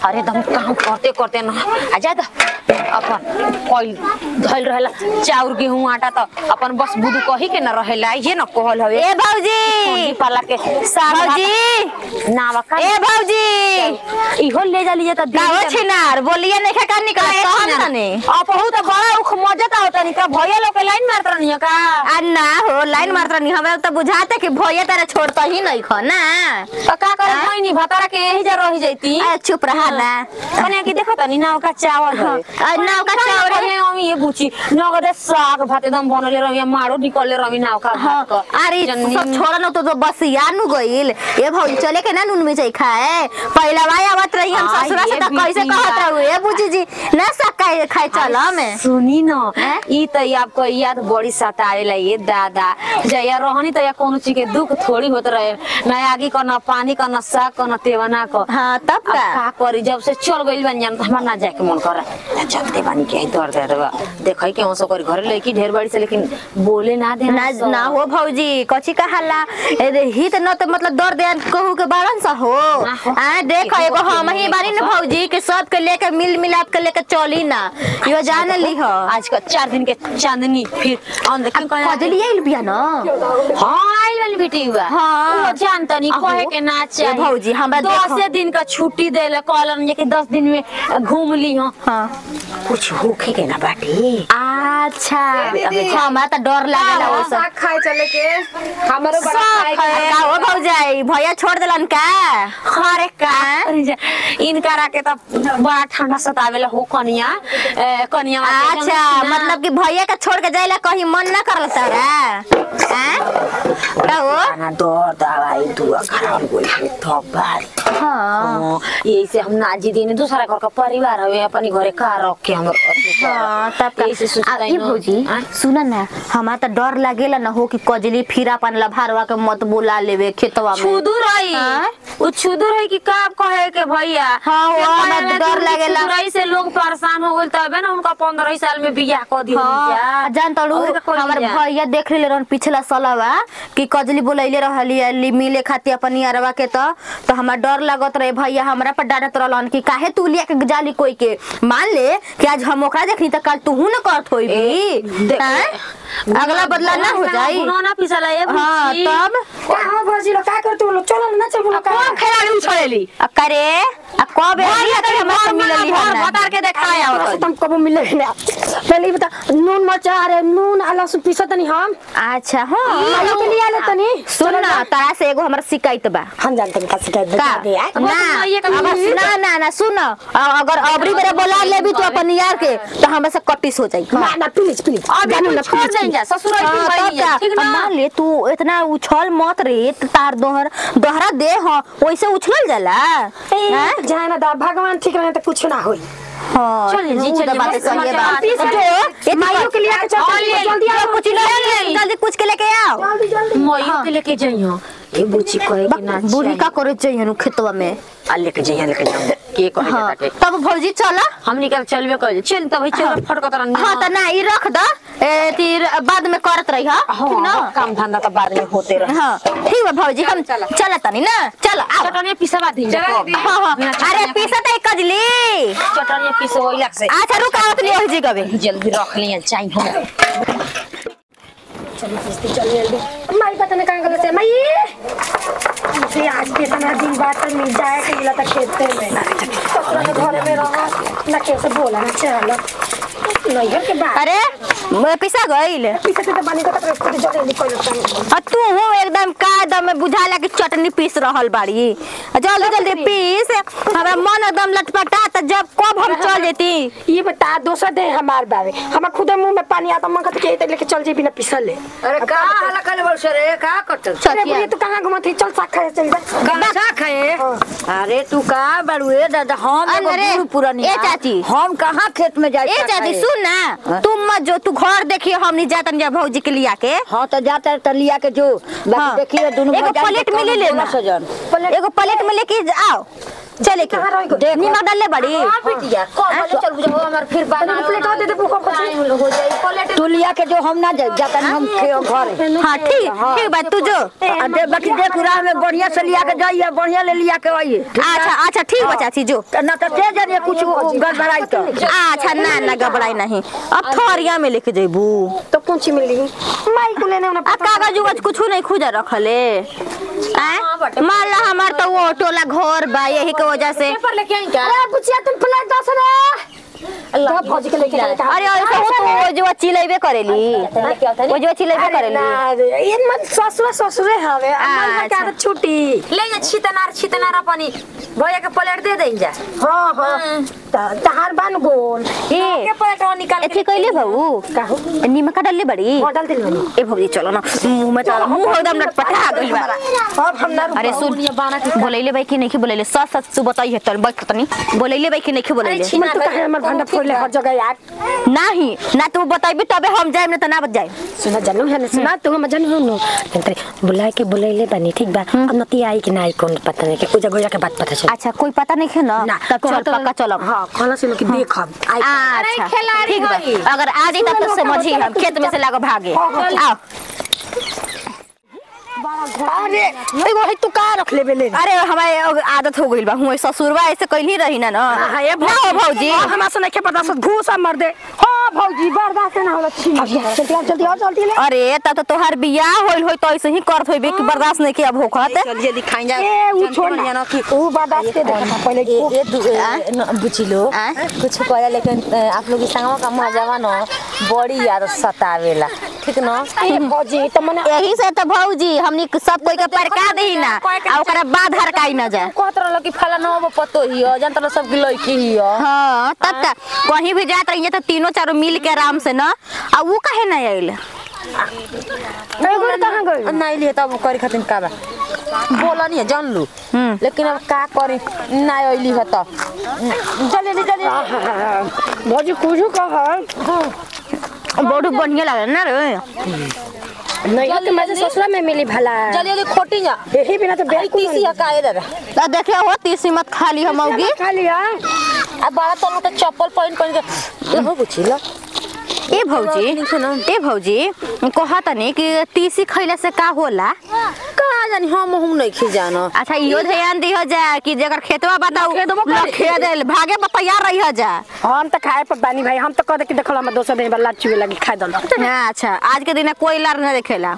अरे दम काम करते करते न आ जा त अपन कोई धइल रहेला चाउर गेहूं आटा त अपन बस बुदू कही के न रहेला ये न कहल हवे ए भौजी कोंडी पाला के साग भौजी ना बका ए भौजी इहो ले जा लीजिए त गाओ छिनार बोलिए नहीं खा निकल कहम तने आप बहुत बड़ा उख मजा होता नहीं का भैया लोग के लाइन मारत रहनी का आ ना हो लाइन मारत नहीं हमरा तो बुझाता कि भैया तारा छोड़ता ही नहीं खो ना त का करे कोई नहीं भतारा के यही जा रही जैती आ, चुप रहा ना कने की देखो तनी नाव का चावल है आ, नाव का चावल है। है हम ये बुची नगदे साग भात एकदम बनले रही मारो निकलले रही नाव का हाँ, भात का अरे जन्नी- सब छोड़ न तो, तो बस यार नु गइल ए भौजी चले के ना नून में जाई खाए पहला वाई आवत रही हम हाँ, ससुरा से ये तो कैसे बिटिया। कहत रहू ए बुजी जी ना सकाई खाए चल में सुनी न हैं? ई त आपको याद बड़ी सतावेला ये दादा जया रहनी त या कोनो चीज के दुख थोड़ी होत रहे ना आगे का ना पानी का ना साग का ना तेवना का हाँ तब अब का का करी जब से चल गइल बन जान त हमरा ना जाए के मन करे चलते बानी के ही दर्द दर्द देखै के हमसो कर घर लड़की ढेर बड़ी से लेकिन बोले ना दे ना ना हो भौजी कची कहाला ए हित न तो मतलब दर्द यान कहू के बारन सा हो ना हो। आ देखो एगो हम ही बानी न भौजी के सब के लेके मिल मिलाप के लेके चली ना यो जान ली हो आज का चार दिन के चांदनी फिर हम देखिन कहीं कजली आइल बिया न हाँ आइल वाली बेटी हुआ हाँ। वो जानता नहीं अहो, कहे के ना ए चाहिए भौजी, हमरा देखो। दस दिन का छुट्टी देले कहलन जे कि दस दिन में घूम ली हो हाँ कुछ होखे के ना बाटे अच्छा हमरा त डर लागेला वो सब खाए चले के हमारो बड़ा खाए के है। का हो भौजाई भैया छोड़ देलन का अरे का करी जा। इनका राके त बड़ा ठंडा सतावेला हो कनिया ए, कनिया वाके अच्छा जंग- मतलब कि भैया के छोड़ के जाइला कहीं मन ना करल तारा हैं? का हो ना दर दवाई दुआ खराब गइल है थप भारी हाँ हाँ, यही से हम नाजी दिन दूसरा घर का परिवार हवे अपनी घरे का रख के हम हाँ, तब का यही से सोचता आ, ई भौजी सुन ना हमारा तो डर लागेला ना हो कि कजली फिर अपन लभारवा के मत बोला लेवे खेतवा में छुदू रही हाँ? उ छुदू रही कि का कहे के भैया हाँ, वो ये हमरा कहेला डर कि लागेला। छुदुराई से लोग परेशान हो गइल तबे ना उनका पंद्रह साल में बियाह कर दिया हाँ, जान तड़ू हमार भैया देख ले रहन पिछला सालवा कि कजली बोलैले रहली अली मिले खातिर अपन यारवा के त तो हमार डर लागत रहे भैया हमरा पर डांटत रहलन कि काहे तू लिया के जाली कोई के मान ले कि आज हम ओकरा देखनी त कल तू ना करत होई भी देख- हैं? अगला बदला ना हो जाई ना पिसला ये हाँ बुच्ची। तब का हो भौजी लोग का करते हो लोग चलो ना चलो लोग का कौन खेलाड़ी उछलेली अब करे अब कब एली भैया कि तनी हमरा से घर मिलली घर है बता के देखाया हमरा से तुम कबो मिले ना पहले ही बता नून मरचा अरे नून आ लहसुन पीसा तनी हम अच्छा हाँ मायो के लिए आले तनी सुन ना तारा से एगो हमरा शिकायत बा हम जानते हैं का शिकायत का बता दे यार वो तो ना माइये का अब मिली। ना ना ना सुन अ- अगर अबरी बेरा बोला ले भी तू अपन यार के तो हमरा से कटिस हो जाई ना ना प्लीज प्लीज अभी जानू तू ना छोड़ प्लीज दें जा ससुर हाँ, तब का? ठीक अब ना मान ले तू इतना उछल मत रे त तार दोहर दोहरा दे हो वैसे उछलल जाला हैं? जाए ना दा भगवान ठीक रहे तो कुछ ना होई हाँ चल जी, उ चल तो जी, बात बस सही है समाचार बात पीस जो ले। ये माइयों के लिए आके चल हाँ, ले, जल्दी आओ कुछ ले जल्दी कुछ के लेके आओ जल्दी जल्दी मयूर के लेके जइयो ये बुच्ची कहे कि ना बूढ़ी का करे चाहिए खेतवा में आ लेके जइयो लेके जाओ के कहे हाँ के तब भौजी चला हम निकल चलबे कर चल तब भाई चल फटक तरन हाँ तो ना ई रख द ए तीर बाद में करत रही हा ठीक ना हाँ काम धंधा तो बाद में होते रहे हाँ ठीक बा भौजी हम चला तनी ना चल आओ चटनिया पिसवा दी चला दीदी। हाँ हाँ अरे पीसा तो कजली चटनिया पिसो लग से अच्छा रुक आवत नहीं हो जी कभी जल्दी रख लिया चाहिए हम चलो किस्ती चल जल्दी माई पता नहीं कहाँ गलत है माई मुझे आज के इतना दिन बाद तो मिल जाए कि मिला तक खेलते में ससुरा के घर में रहो ना कैसे बोला ना चलो नैहर के बाद अरे मैं पिसा गईल पीछे से तो बनी को तक खुद जल्दी कोई लगता आ तू हो एकदम का एकदम में बुझाला कि चटनी पीस रहल बाड़ी आ जल्दी जल्दी पीस हमरा मन एकदम लटपटा त जब कब हम चल जेती ये बता दोसर दे हमार बारे हमार खुद मुंह में पानी आता मन कहते कि लेके चल जे बिना पिसल ले अरे का हाला कले बोल रे का करत अरे चटिया बुढ़ी तू कहाँ घुमत थी चल साग खाए चल जा गाछा खाए अरे तू का बड़ुए दादा हम एगो अरे, बूढ़ पुरानी ए चाची। हम कहाँ खेत में जाए ए चाची सुन ना तुम मत जो तू घर देखिए हम नहीं जातन जा भौजी के लिया के हाँ तो जाता है तो लिया के जो बाकी हाँ। देखिए दोनों एगो भौजाई प्लेट के में ले कौनो लेना। बोला सजन एगो प्लेट में लेके आओ चले के कहाँ रह गई? नीमक डालले बड़ी हां बिटिया कब चल बुझो हमर फिर बना तनी प्लेट दे दे भूखा को टाइम हो जाई प्लेट तू लिया के जो हम ना जाए जाता हम के घर हाँ ठीक ठीक बात तू जो आ दे बाकी देख रहा में बढ़िया से लिया के जाइए बढ़िया ले लिया के आइए अच्छा अच्छा ठीक बा चाची जो ना तो ते जानिए कुछ गड़बड़ाई तो अच्छा ना ना घबराई नहीं अब थोरिया में लेके जेबू तो कौन सी मिली माई को लेने उन्हें आ कागज उगज कुछ नहीं खुजा रखले आय मान ला हमार तो वो टोला घर बा यही के वजह से पेपर लेके आई क्या अरे बुचिया तुम प्लेट दस रे तो भौजी के लेके जाता अरे ऐसे हो तो वो जो चिलेबे करेली वो जो चिलेबे करेली ना रे ये मत ससुर ससुरे हवे अमल का अच्छा। क्या छुट्टी ले जा छितनार छितनार पानी भैया के प्लेट दे दें जा हां हां तहार बन गोल ए के प्लेट निकाल एथी कइले भाऊ काहू नीमक डालले बड़ी होटल दिल बनी ए भौजी चलो ना मुंह में तो मुंह एकदम लटपटा गइल बा अब हम ना अरे सुन बोलैले बाई कि नहीं बोलैले सच सच तू बताई है तन बैठ तनी बोलैले बाई कि नहीं बोलैले मन तो कहे हमर भंडा फोड़ले हर जगह यार नहीं ना तू बताइबी तबे हम जाए ना त ना बत जाए सुना जानू है ना सुना तू हम जानू सुनो तंत्र बुलाए के बुलाइले बनी ठीक बा अब नती आई कि नहीं कौन पता नहीं के उजा गोया के बात पता चल अच्छा कोई पता नहीं है ना तब चल पक्का चलब हां खाना से लोग देखब आई अच्छा ठीक बा अगर आ जाई तब तो समझी हम खेत में से लागो भागे आओ अरे एगो है तू का रख लेबे ले अरे हमारे अब आदत हो गइल बा हुए ससुरवा ऐसे कइल रही ना ना हां ये ना हो भौजी हमरा से नहीं के पता सब घूसा मर दे हां भौजी बर्दाश्त ना होला छी जल्दी आ, जल्दी और जल्दी ले अरे तब तो तोहार बियाह होइल होई तो ऐसे ही करत होइबे कि बर्दाश्त नहीं किया भूखत जल्दी जल्दी खाई जा ए उ छोड़ ना कि उ बर्दाश्त के देखा पहले ये दु बुचिलो आ? कुछ कहला लेकिन अ, आप लोग संगवा का मजावा न बड़ी याद सतावेला ठीक न ए भौजी तो मने यही से तो भौजी हमनी सब कोई के परका देही ना आ ओकरा बाद हरकाई ना जाए कहत रहल कि फला न वो पतो हियो जानत रहल सब की लड़की हियो हाँ तब तक कहीं भी जात रही तो तीनों चारों मिल के आराम से ना आ वो काहे ना आइल एगो कहां गई नहीं लिए तब करे खातिर का बा बोला नहीं जान लू हम्म। लेकिन अब का करे ना अइली ह त जल्दी जल्दी जल्दी भौजी कुछ कहा बहुत बढ़िया लगे ना रे नहीं तो मजे ससुरा में मिली भला जल्दी जल्दी खोटी जा यही बिना तो अरे बिल्कुल तीसी ह का इधर आ देखे हो तीसी मत खाली हम औगी खा लिया अब बड़ा तनु तो चप्पल पहन पहन के हो बुचिलो ए भौजी ए भौजी कहा तनी कि तीसी खइला से का होला कहाँ जानी हम हम नहीं खी जानो अच्छा इहो ध्यान दिहो जा कि जेकर खेतवा बताऊ खेत देल भागे पर तैयार रही जा हम तो खाए पर बानी भाई हम तो कह दे कि देखल हम दोसर दिन लाच चुए लगी खाए दल अच्छा आज के दिन कोई लार ना देखेला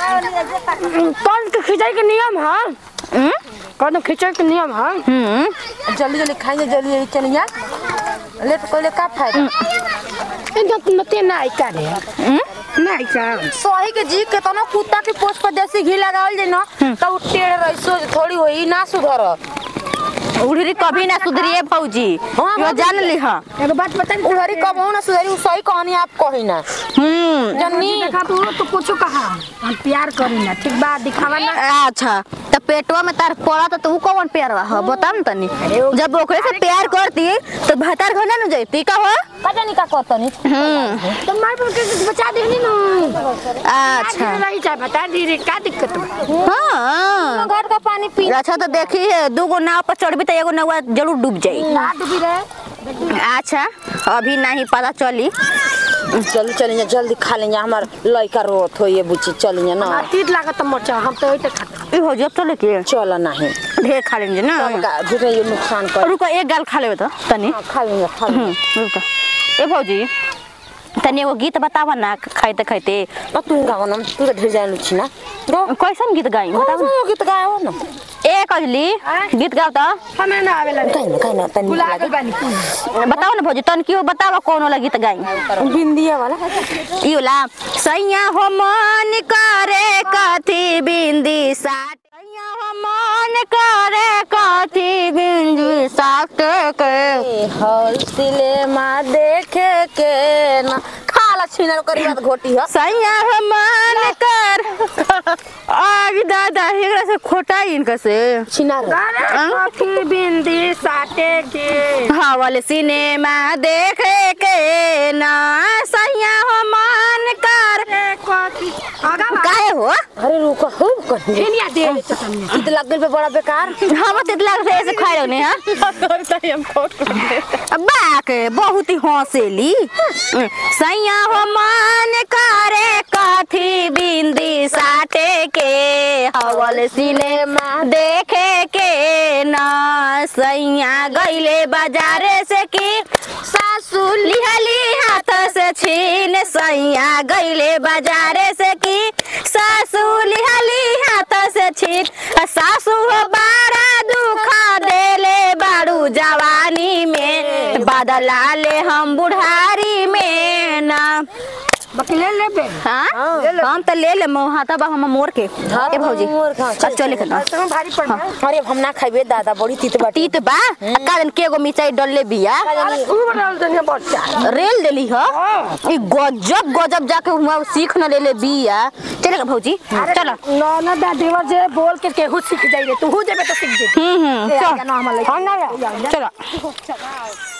कौन के खिंचाई के नियम है हम्म? कौन खिंचाई के नियम है हम्म जल्दी जल्दी खाइए जल्दी जल्दी चली जा ले तो कोई का फायदा इनका नते ना आई का रे ना आई का सही के जी के तना कुत्ता के पोछ पर देसी घी लगावल जे ना तब टेढ़ रही सो थोड़ी होई ना सुधर उड़री कभी ना सुधरिए भौजी हाँ, यो जान ली हाँ एगो बात बता उधरी कब हो ना सुधरी उ सही कहानी आप कही ना हम्म जन्नी देखा तू तो कुछ कहा हम प्यार करी ना ठीक बात दिखावा ना अच्छा तो पेटवा में तार पड़ा तो तू कौन प्यार रहा बता न तनी जब ओकरे से प्यार करती तो भतार घर ना जैती का हो का जानी का करतनी हम्म तो मार पर के बचा दे ना अच्छा नहीं चाहे बता दी रे का दिक्कत बा हाँ घर का पानी पी अच्छा तो देखी दू गो नाव पर चढ़बी तो एगो नाव जरूर डूब जाई ना डूबी रे अच्छा अभी नहीं पता चली जल्दी चली जा जल्दी खा लेंगे हमार लड़का रोत हो ये बुची चली जा ना ना तीत लागत मरचा हम तो ओइते खाते ई हो जब चले के चल नहीं ढेर खा लेंगे ना तब का झूठे ये नुकसान कर रुको एक गाल खा लेबे तो तनी हाँ, खा लेंगे खा लेंगे हम्म, रुको ए भौजी तनी एगो गीत बतावा ना खाइते खाइते अब तू गाओ ना तू तो ढेर जान छी ना गो कैसन गीत गाई बताओ बताओ गीत गाओ ना ए कजली गीत गाओ तो हमें ना आवेला रे कहीं ना कहीं ना तनी बुला लगे गल बानी बताओ ना भौजी तन क्यों बतावा कौन वाला गीत गाई बिंदिया वाला ई वाला सैया हो मन करे कथी बिंदी साट सैया हो मन करे कथी बिंदी साट के हॉल सिनेमा देखे के ना खाला छीनल करी बात घोटी ह सैया हो मन कर आज दादा एकरा से खोटा इनका से छिनार काफी बिंदी साटे के हाँ वाले सिनेमा देखे के ना सैया हो मन कर कॉफी आगा काहे हो अरे रुको हो कहीं फेनिया दे ले चटनी इत लग गइल बे बड़ा बेकार हम तितला से ऐसे खाए रहने हां बाक बहुत ही हंसेली सैया हो मन करे कथी बिंदी साटे के हवल सिनेमा देखे के ना सैया गईले बाजारे से की सासू लिहली हाथ से छीन सैया गईले बाजारे से की सासू लिहली हाथ से छीन आ सासू हो बारा दुख देले बारू जवानी में बदला ले हम बुढ़ारी में ना बकले ले बे हाँ हम तो ले ले हाथा बा हम मोर के ए भौजी मोर खा, अब चले के ना तुम्हें भारी पड़ गया अरे हम ना खाइबे दादा बड़ी तीत बाटी तीत बा आ कादन के गो मिर्चाई डलले बिया अरे तू बड़ा दुनिया बच्चा रेल देली ह ई गजब गजब जाके हुआ सीख न लेले बिया चले के भौजी चलो ना ना दा देवर जे बोल के केहू सीख जाई रे तू जेबे तो सीख जे हम्म हम्म ए, चल आगे ना हम ले चलो